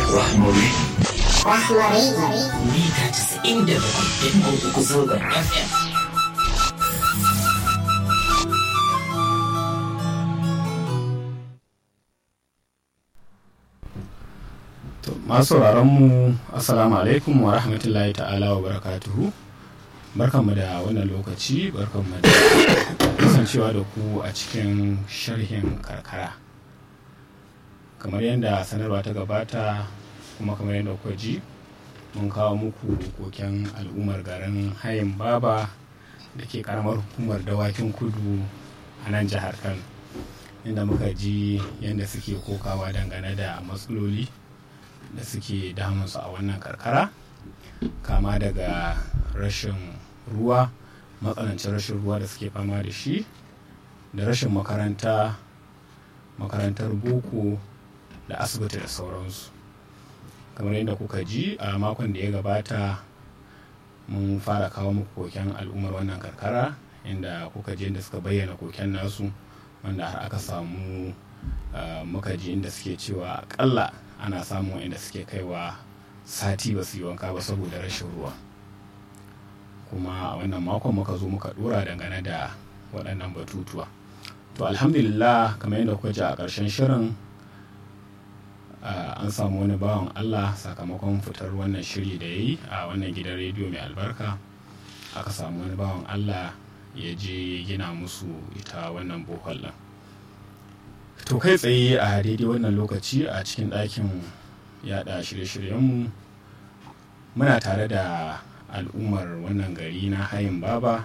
Rahmari. Rahmari. Mita casa'in da bakwai ɗin uku zangon FM. To, masu mu assalamu alaikum wa rahmatullahi ta'ala wa barakatuhu barkanmu da wannan lokaci barkanmu da kasancewa da ku a cikin sharhin karkara kamar yadda sanarwa ta gabata kuma kamar yadda kuka ji mun kawo muku koken al'ummar garin hayin baba da ke karamar hukumar dawakin kudu a nan jihar kano inda muka ji yadda suke kokawa dangane da matsaloli da suke damunsu a wannan karkara kama daga rashin ruwa matsanancin rashin ruwa da suke fama da shi da rashin makaranta makarantar boko da asibiti da sauransu kamar yadda kuka ji a makon da ya gabata mun fara kawo muku koken al'ummar wannan karkara inda kuka ji inda suka bayyana koken nasu wanda har aka samu uh, muka ji inda suke cewa akalla ana samun inda suke kaiwa sati ba su yi wanka ba saboda rashin ruwa kuma a wannan makon muka zo muka dora dangane da waɗannan batutuwa to alhamdulillah kamar yadda kuka ji a ƙarshen shirin an samu wani bawan allah sakamakon fitar wannan shiri da ya yi a wannan gidan rediyo mai albarka aka samu wani bawan allah ya je gina musu ita wannan bohol ɗin to kai tsaye a daidai wannan lokaci a cikin ɗakin yada shirye-shiryenmu muna tare da al'ummar wannan gari na hayin baba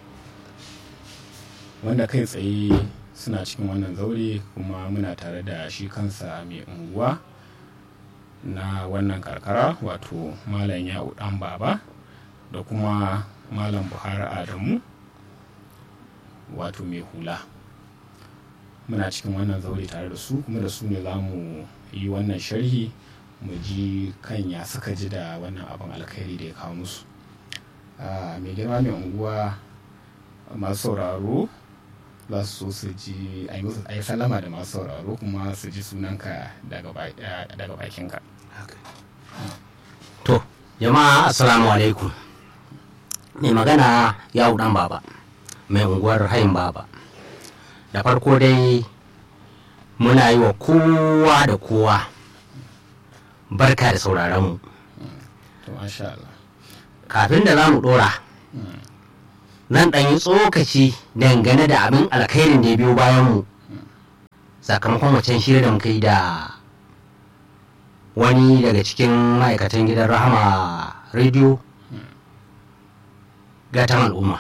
wanda kai tsaye suna cikin wannan zaure kuma muna tare da shi kansa mai unguwa na wannan karkara wato malam ya'u dan baba da kuma malam buhari adamu wato mai hula muna cikin wannan zaure tare da su kuma da su ne za mu yi wannan sharhi mu ji kan ya suka ji da wannan abin alkhairi da ya kawo musu mai girma mai unguwa masu sauraro za su so su ji a yi salama da masu sauraro kuma su ji sunanka daga bakinka To, jama'a assalamu alaikum. Mai magana ya dan baba, mai unguwar hayin baba. Da farko dai muna yi wa kowa da kowa barka da sauraronmu. to masha Allah Kafin da za mu ɗora, zan ɗan yi tsokaci dangane da abin alkhairin da ya biyo bayanmu sakamakon wacan shirya da muka yi da wani daga cikin ma'aikatan gidan rahama rediyo gatan al'umma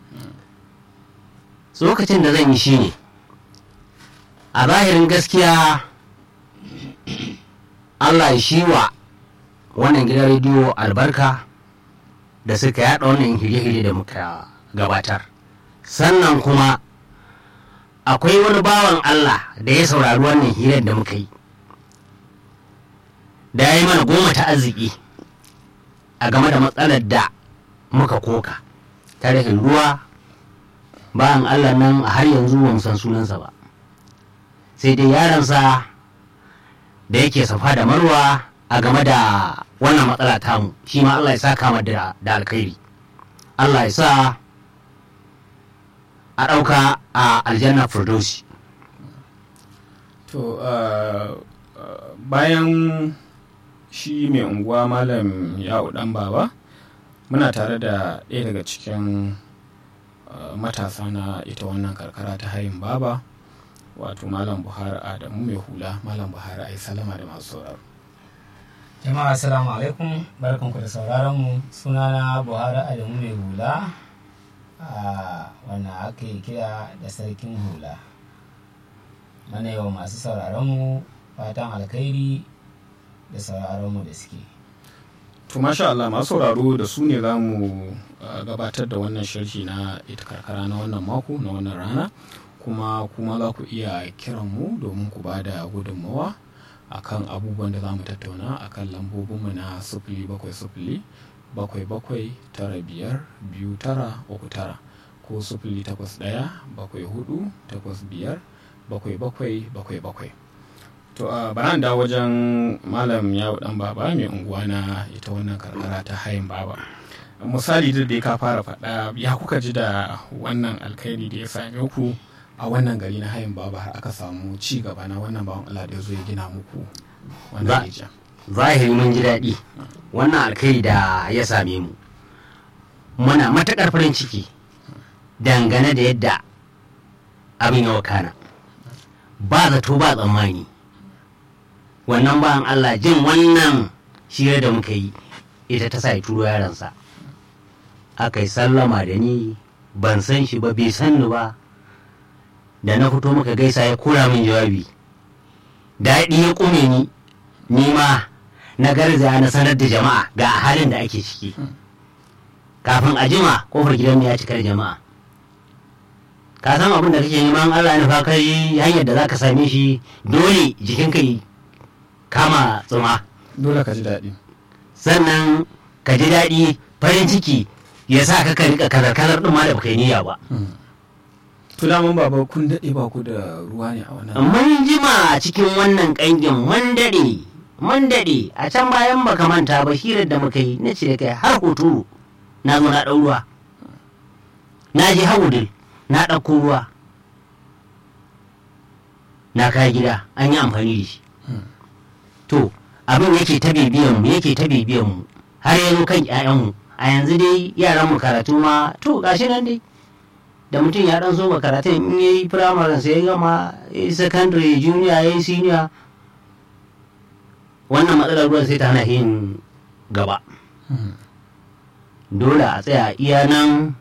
lokacin da zan yi shi ne a zahirin gaskiya allah ya shi wa wannan gidan rediyo albarka da suka yada wannan hire-hire da muka gabatar sannan kuma akwai wani bawan allah da ya saurari wannan hirar da muka yi da ya yi mana goma ta arziki a game da matsalar da muka koka ta rashin ruwa bayan allah nan a har yanzu ba mu san sunansa ba sai dai yaransa da yake safa da marwa a game da wannan matsala tamu shi ma allah ya sa kama da alkhairi allah ya sa a ɗauka a aljanna firdausi to bayan shi mai unguwa malam ya'u dan baba muna tare da ɗaya daga cikin matasa na ita wannan karkara ta hayin baba wato malam buhari adamu mai hula malam buhari ai salama da masu sauraro jama'a assalamu alaikum barkanku da sauraron mu sunana buhari adamu mai hula a wannan ake kira da sarkin hula mana yau masu sauraron mu fatan alkhairi da sauraron mu da suke to masha Allah masu sauraro da su ne za mu gabatar da wannan sharhi na ita karkara na wannan mako na wannan rana kuma kuma za ku iya kiran mu domin ku ba da gudunmawa akan abubuwan da za mu tattauna akan lambobinmu na sufuli bakwai sufuli bakwai bakwai tara biyar biyu tara uku tara ko sufuli takwas ɗaya bakwai hudu takwas biyar bakwai bakwai bakwai bakwai to a bana da wajen malam yawo dan baba mai unguwa na ita wannan karkara ta hayin baba misali da dai ka fara faɗa ya kuka ji da wannan alkhairi da ya same ku a wannan gari na hayin baba har aka samu ci gaba na wannan bawan Allah da ya zo ya gina muku Ba- wannan rijiya zahiri mun ji daɗi wannan alkhairi da ya same mu muna matuƙar farin ciki dangane da yadda abin ya wakana ba zato ba tsammani wannan bayan Allah jin wannan shirya da muka yi ita ta sa ya turo yaransa aka yi sallama da ni ban san shi ba bai san ni ba da na fito muka gaisa ya kura min jawabi daɗi ya ƙume ni ni ma na garzaya na sanar da jama'a ga halin da ake ciki kafin a jima kofar gidan ya cika da jama'a ka san abin da kake neman Allah ya nufa kai hanyar da zaka same shi dole jikinka yi kama tsuma dole ka ji daɗi sannan ka ji daɗi farin ciki ya sa ka ka rika kazar-kazar ɗin ma da baka yi niyya ba to daman baba kun daɗe ba ku da ruwa ne a wannan mun jima cikin wannan ƙangin mun daɗe mun daɗe a can bayan baka manta ba hirar da muka yi na ce da kai har hoturu na zo na ɗau ruwa na je hawudin na ɗauko ruwa na kai gida an yi amfani da shi to abin yake ta bibiyan mu yake ta bibiyan mu har ya zo kan 'ya'yanmu a yanzu dai yaran mu karatu ma to gashi nan dai da mutum ya dan so ba karatun in ya yi firamare sai ya gama ya yi secondary junior ya yi senior wannan matsalar ruwan sai ta hana yin gaba dole a tsaya iya nan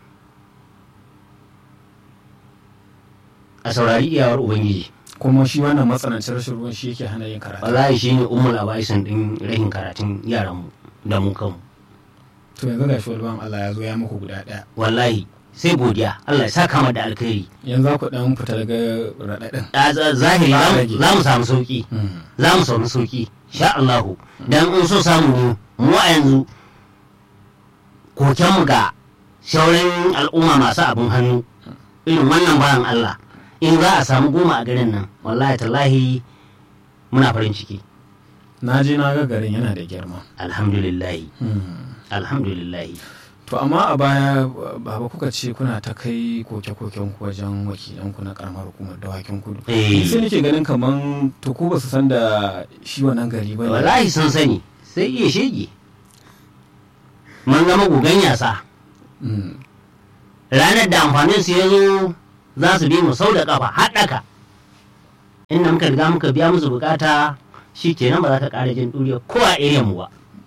a saurari iyawar ubangiji kuma shi wannan matsanancin rashin ruwan shi yake hana yin karatu wallahi shi ne umul abaisan din rahin karatun yaranmu da mu kanmu to yanzu ga shi wani Allah ya zo ya muku guda ɗaya wallahi sai godiya Allah ya saka mu da alkhairi yanzu za ku ɗan fita daga raɗaɗin a za- zahiri za mu- Rage. za mu samu sauki za mu samu sauki sha Allahu dan in so samu ne mu a yanzu kokenmu ga sauran al'umma masu abin hannu irin wannan bayan Allah in za a samu goma a garin nan wallahi tallahi muna farin ciki na je na ga garin yana da girma alhamdulillahi alhamdulillahi to amma a baya baba kuka ce kuna ta kai koke-koken ku wajen wakilanku na karamar hukumar dawakin kudu Eh. sai nake ganin kaman to ku ba su san da shi wannan gari ba ne wallahi sun sani sai iya shege mun zama gugan yasa Mm. ranar da amfanin su ya zo za su bi mu sau da kafa haɗaka inda muka riga muka biya musu bukata shi kenan ba za ka ƙara jin ɗuriya ko a area mu ba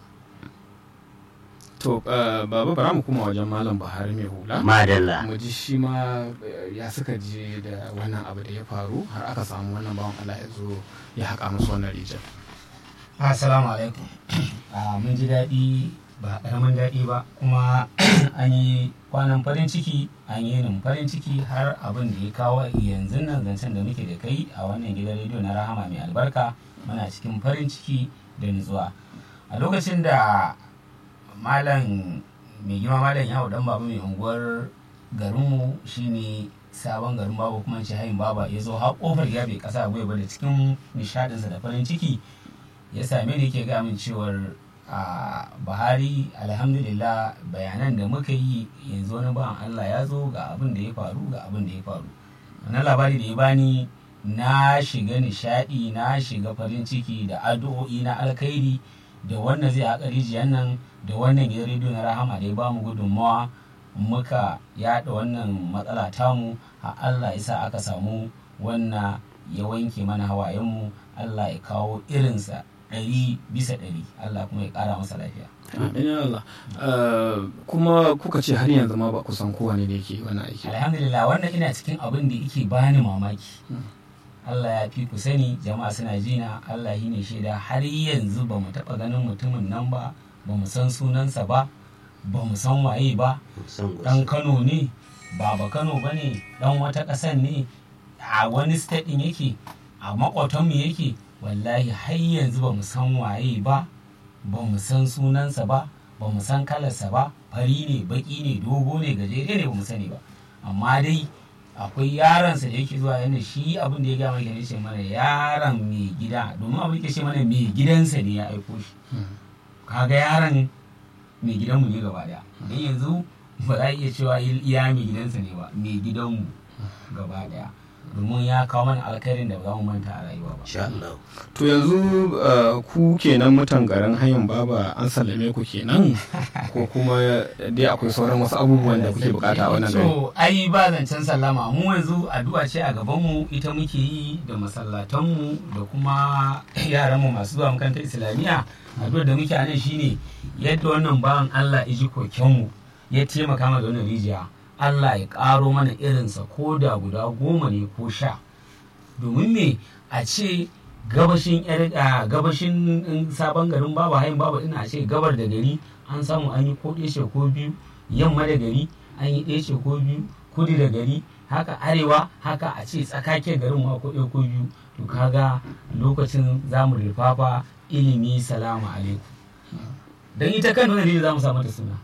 to uh, baba bara mu kuma wajen malam buhari mai hula madalla mu ji shi ma eh, ya suka je da wannan abu da ya faru har aka samu wannan bawan Allah ya zo ya haƙa musu wannan rijiyar Assalamu alaikum. Ah, mun ji daɗi ba ƙaramin daɗi ba kuma an yi kwanan farin ciki an yi yinin farin ciki har abin da ya kawo yanzu nan zancen da muke da kai a wannan gidan rediyo na rahama mai albarka muna cikin farin ciki da nutsuwa a lokacin da malam mai girma malam yawo dan baba mai unguwar garinmu shine sabon garin babu kuma ce hayin baba ya zo har kofar ya bai kasa gwiwa ba da cikin nishadinsa da farin ciki ya same ni yake ga min cewar a buhari alhamdulillah bayanan da muka yi yanzu wani bawan allah ya zo ga abin da ya faru ga abin da ya faru wannan labari da ya bani na shiga nishadi na shiga farin ciki da addu'o'i na alkhairi da wannan zai haƙa rijiyar nan da wannan gidan rediyo na rahama da ya bamu gudunmawa muka yaɗa wannan matsala tamu a allah ya sa aka samu wannan ya wanke mana hawayenmu allah ya kawo irinsa ɗari bisa ɗari Allah kuma ya ƙara masa lafiya. Amin ya Allah. Eh, kuma kuka ce har yanzu ma ba ku san kowane ne yake wannan aiki. ba. Alhamdulillah wannan ina cikin abin da yake bani mamaki. Allah ya fi ku sani jama'a suna jina Allah shi ne shaida har yanzu ba mu taɓa ganin mutumin nan ba ba mu san sunansa ba ba mu san waye ba ɗan Kano ne ba ba Kano ba ne ɗan wata ƙasan ne a wani state ɗin yake a maƙotanmu yake wallahi har yanzu ba mu san waye ba ba mu san sunansa ba ba mu san kalarsa ba fari ne baki ne dogo ne gajere ne ba mu sani ba amma dai akwai yaransa da yake zuwa yanda shi abin da ya gama yake ce mana yaron mai gida domin abin da yake ce mana mai gidansa ne ya aiko shi kaga yaron mai gidanmu ne gaba daya don yanzu ba za a iya cewa iya mai gidansa ne ba mai gidanmu gaba daya domin ya kawo mana alkhairin da ba za mu manta a rayuwa ba insha Allah to yanzu uh, ku kenan mutan garin hayin baba an sallame ku kenan ko kuma dai akwai sauran wasu abubuwan da kuke bukata a wannan gari so ai ba zancen sallama mu yanzu addu'a ce a gaban mu ita muke yi da masallatan mu da kuma yaran mu masu zuwa makarantar islamiyya addu'ar da muke a nan shine yadda wannan bawan Allah ya ji koken mu ya taimaka mana da wannan rijiya Allah ya ƙaro mana irinsa ko da guda goma ne ko sha domin me a ce gabashin yar- a gabashin in sabon garin babu hayin babu ina a ce gabar da gari an samu an yi ko ɗaya ko biyu yamma da gari an yi ɗaya ko biyu kudu da gari haka arewa haka a ce tsakake garin ma ko ɗaya ko biyu to kaga lokacin zamu rufafa ilimi salamu alaikum don ita kan wani za mu samu ta suna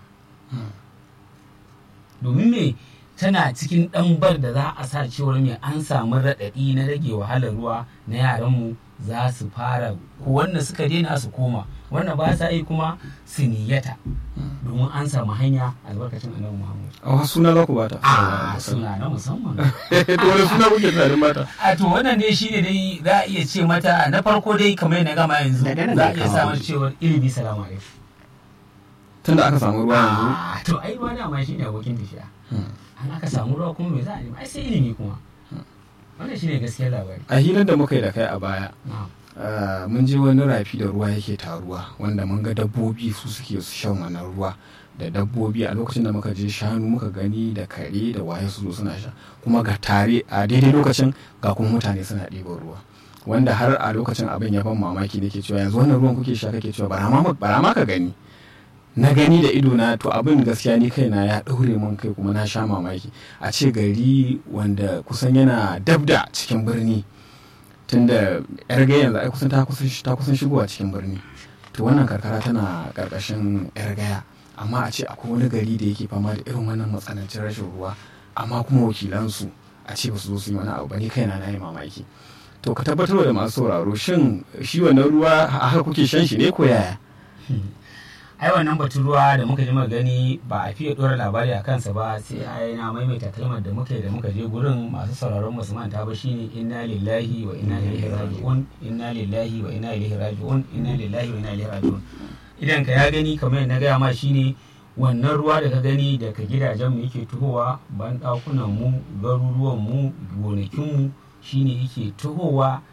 domin me tana cikin ɗanbar da za a sa cewar me an samu raɗaɗi na rage wahalar ruwa na yaranmu za su fara ko wanda suka daina su koma wanda ba sa yi kuma su niyyata domin an samu hanya albarkacin annabi muhammad a wasu suna za ku bata a suna na musamman to wani suna kuke tunanin bata a to wannan dai shine dai za a iya ce mata na farko dai kamar yadda na gama yanzu Daga nan za a ne iya kama samun wani. cewar ilimi salamu alaikum tunda aka samu ruwa yanzu Ah, to ai ruwa dama shine abokin tafiya an aka samu ruwa kuma me za a nemi ai sai ilimi kuma wannan shine gaskiyar labari a hirar da muka yi da kai a baya na'am Uh, mun je wani rafi da ruwa yake taruwa wanda mun ga dabbobi su suke su shan wannan ruwa da dabbobi a lokacin da muka je shanu muka gani da kare da waye su zo suna sha kuma ga tare a daidai lokacin ga kuma mutane suna ɗiban ruwa wanda har a lokacin abin ya ban mamaki nake cewa yanzu wannan ruwan kuke sha kake cewa bara ma bara ma ka gani na gani da ido na to abin gaskiya ni kaina ya ɗaure mun kai kuma na sha mamaki a ce gari wanda kusan yana dabda cikin birni tunda yar gaya yanzu ai kusan ta kusan ta kusan shigowa cikin birni to wannan karkara tana karkashin yar gaya amma a ce akwai wani gari da yake fama da irin wannan matsanancin rashin ruwa amma kuma wakilansu a ce ba su zo su yi wani abu ba ni kaina na yi mamaki to ka tabbatar da masu sauraro shin shi wannan ruwa a haka kuke shan shi ne ko yaya ai wannan batun ruwa da muka ji gani ba a fiye dora labari a kansa ba sai ai na maimaita kalmar da muka yi da muka je gurin masu sauraron masu manta ba shine inna lillahi wa inna ilaihi raji'un inna lillahi wa inna ilaihi raji'un inna lillahi wa inna ilaihi raji'un idan ka ya gani kamar yadda na gaya ma shine wannan ruwa da ka gani daga gidajen mu yake tuhowa ban dakunan mu garuruwan mu gonakin mu shine yake tuhowa